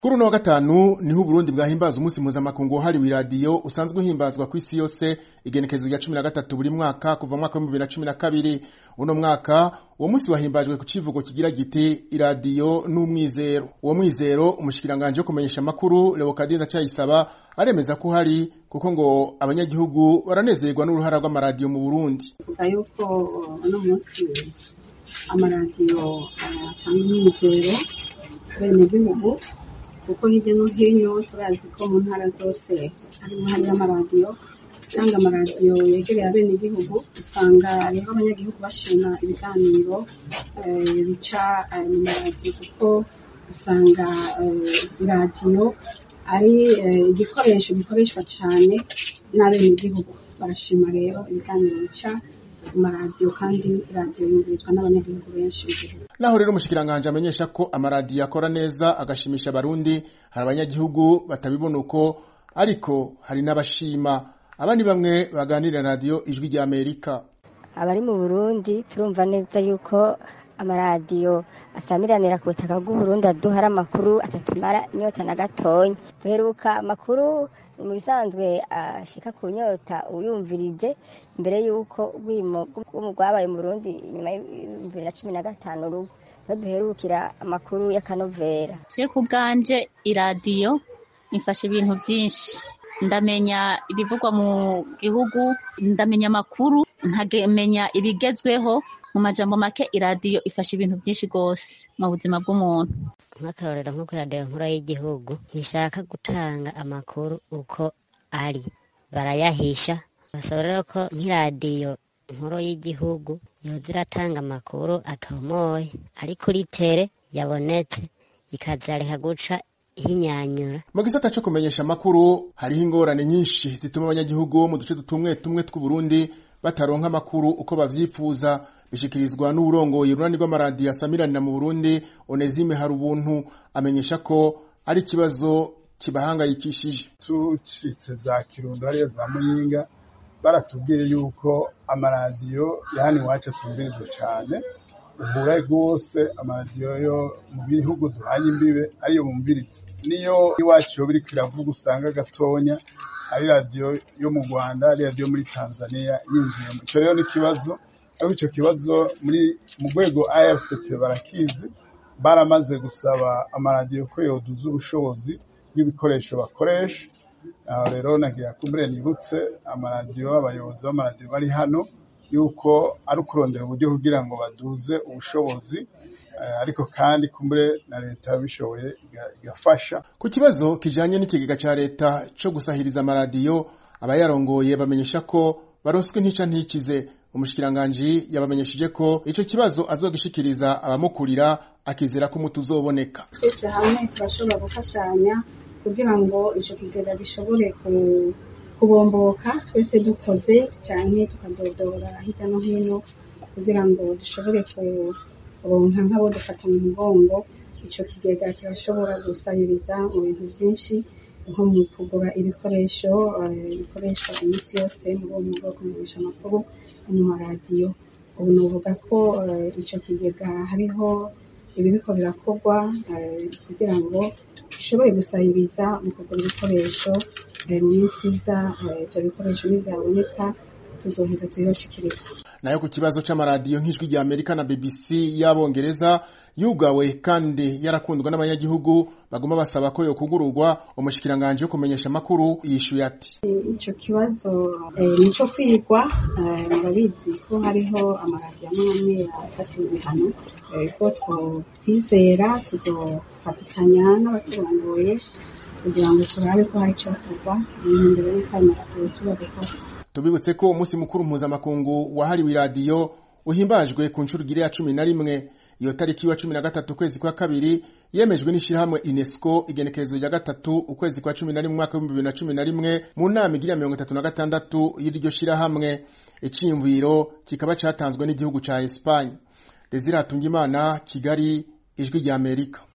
Kuri uno wa gatanu niho Uburundi bwahimbaza umunsi mpuzamakungu wahariwe iradiyo usanzwe uhimbazwa kw'isi yose igenekerezo rya cumi na gatatu buri mwaka kuva mu mwaka w'ibihumbi bibiri na cumi na kabiri uno mwaka uwo munsi wahimbajwe ku civugo kigira giti iradiyo n'umwizero uwo mwizero umushikiranganji wo kumenyesha amakuru Leokadie Ndacayisaba aremeza ko uhari kuko ngo abanyagihugu baranezerwa n'uruhara rw'amaradiyo mu Burundi vuga yuko uno munsi amaradiyo atanga umwizero bene gihugu kuko hirya no hino turazi ko mu ntara zose harimo hari amaradiyo kandi amaradiyo yegereye abene gihugu usanga rero abanyagihugu bashima ibiganiro bica mu maradiyo kuko usanga iradiyo ari igikoresho gikoreshwa cyane n'abene gihugu barashima rero ibiganiro bica mu maradiyo kandi iradiyo yumvirizwa n'abanyagihugu benshi b'igihugu naho rero umushikiranganji amenyesha ko amaradiyo akora neza agashimisha abarundi hari abanyagihugu batabibona uko ariko hari n'abashima aba ni bamwe baganirira radiyo ijwi rya amerika abari mu burundi turumva neza yuko amaradiyo asamiranira ku butaka bw'uburundi aduhara amakuru atatumara inyota na gatonya duheruka amakuru mu bisanzwe ashika ku nyota uyumvirije mbere y'uko urwimo rwabaye mu burundi inyuma y'ibibiri na cumi na gatanu rugo niho duherukira amakuru y'akanovera twe ku bwanje iradiyo ifasha ibintu byinshi ndamenya ibivugwa mu gihugu ndamenya amakuru nkamenya ibigezweho mu majambo make iradiyo ifasha ibintu byinshi rwose mu buzima bw'umuntu nk'akarorero nko kuri radiyo nkuru y'igihugu ntishaka gutanga amakuru uko ari barayahisha basaba rero ko nk'iradiyo nkuru y'igihugu yoza iratanga amakuru atomoye ari kuri tere yabonetse ikazareka guca hinyanyura mu gisata co kumenyesha amakuru hariho ingorane nyinshi zituma abanyagihugu mu duce tumwe tumwe tw'uburundi bataronka amakuru uko bavyifuza bishikirizwa n'uburongoye urunani rw'amaradiyo asamiranira mu burundi onezime hari ubuntu amenyesha ko ari ikibazo kibahangayikishije tucitse za kirundo hariya za muyinga baratubwiye yuko amaradiyo ya hano iwacu atumvirizwa cane uhura rwose amaradiyo yo mu bihugu duhanye imbibe ariyo bumviritse niyo iwacu yo biriko iravuga usanga gatonya ari radiyo yo mu rwanda ari radiyo muri tanzania yinjiyemo ico rero ni ikibazo ariko ico kibazo muri mu rwego ARCT barakizi baramaze gusaba amaradiyo ko yoduza ubushobozi bw'ibikoresho bakoresha aho rero nagira kumbure nibutse amaradiyo abayobozi b'amaradiyo bari hano yuko ari ukurondera uburyo kugira ngo baduze ubushobozi ariko kandi kumbure na leta bishoboye igafasha ku kibazo kijanye n'ikigega ca leta co gusahiriza amaradiyo abayarongoye bamenyesha ko baronswe ntica ntikize umushikiranganji yabamenyesheje ko ico kibazo azogishikiriza abamukurira akizera ko umuti uzoboneka twese hamwe turashobora gufashanya kugira ngo ico kigega gishobore kubomboka twese dukoze canke tukadodora hirya no hino kugira ngo dushobore kuronka nk'abo dufata mu mugongo ico kigega kirashobora gusahiriza mu bintu vyinshi nko mu kugura ibikoresho bikoreshwa iminsi yose muri uwo mwuga wo kumenyesha amakuru mu maradiyo ubu novuga ko ico kigega hariho ibiriko birakorwa kugira ngo bishobore gusahiriza mu kugura ibikoresho mu minsi iza ivyo bikoresho nivyaboneka tuzoheza tubibashikiriza nayo ku kibazo c'amaradiyo nk'ijwi rya amerika na bbc y'abongereza yugawe kandi yarakundwa n'abanyagihugu baguma basaba ko yokugururwa umushikiranganji wo kumenyesha amakuru yishuye ati ico kibazo nico kwigwa murabizi ko hariho amaradiyo amwe amwe yafatiwe ibihano ko twokwizera tuzofatikanya n'abaturongoye kugira ngo turabe ko hari icokorwa imbere y'uko ayo maradiyo yosubira gukora tubibutse ko umunsi mukuru mpuzamakungu wahariwe iradiyo uhimbajwe ku nshuro igiri ya cumi na rimwe iyo tariki wa cumi na gatatu ukwezi kwa kabiri yemejwe n'ishyirahamwe unesco igenekerezo rya gatatu ukwezi kwa cumi na rimwe umwaka w'ibihumbi bibiri na cumi na rimwe mu nama igira mirongo itatu na gatandatu y'iryo shyirahamwe iciyumviro kikaba catanzwe n'igihugu ca espanye desire hatungimana kigali ijwi rya amerika